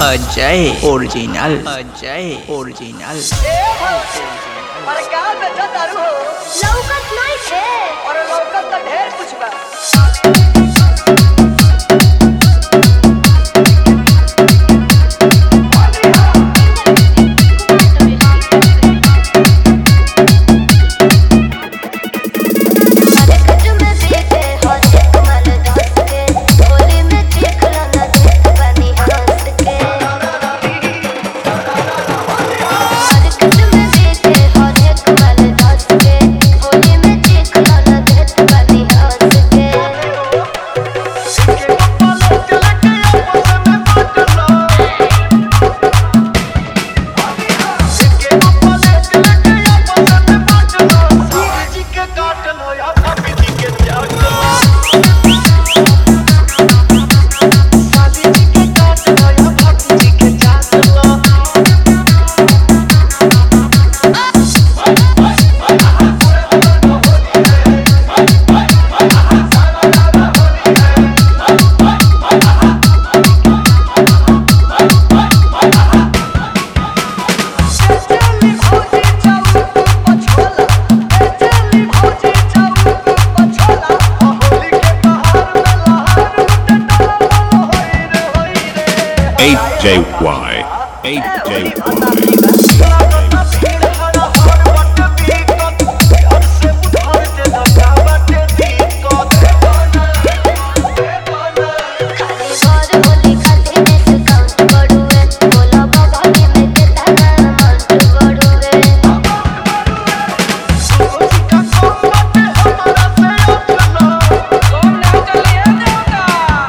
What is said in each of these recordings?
Ajay original Ajay original अरे का बेचा दारू हो लौकत नहीं थे और लौकत तो ढेर कुछ बा हरकत में देखे हो देख मल दस के होली में देख लो ना देख बनी हंस के हरकत में देखे हो देख मल दस के होली में देख लो ना देख बनी हंस के चली भौजी चाऊ पछोला चली भौजी चाऊ पछोला होली के बहार में लहर लुटे डाला होई रे होई रे 8JY. 8JY. खाली बार होली खाली डिस्काउंट बढ़ुए बोला बाबा की में कितना अमाउंट बढ़ुए कौन ना चलिए देवता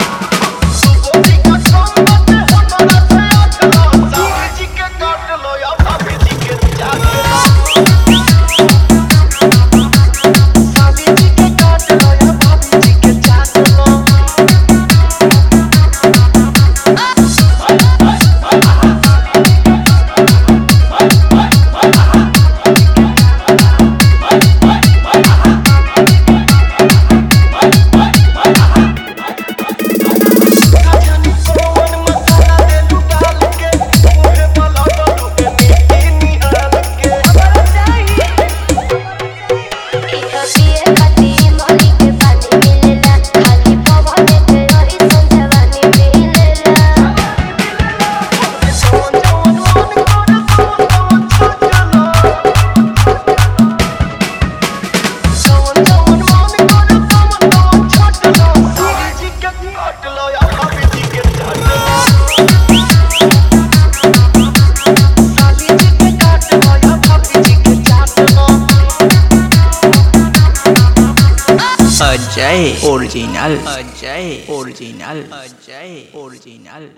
इहा पिए खाती मोली के पानी मिलेला खाली पवन के रही संजवानी मिलेला Ajay original Ajay original Ajay original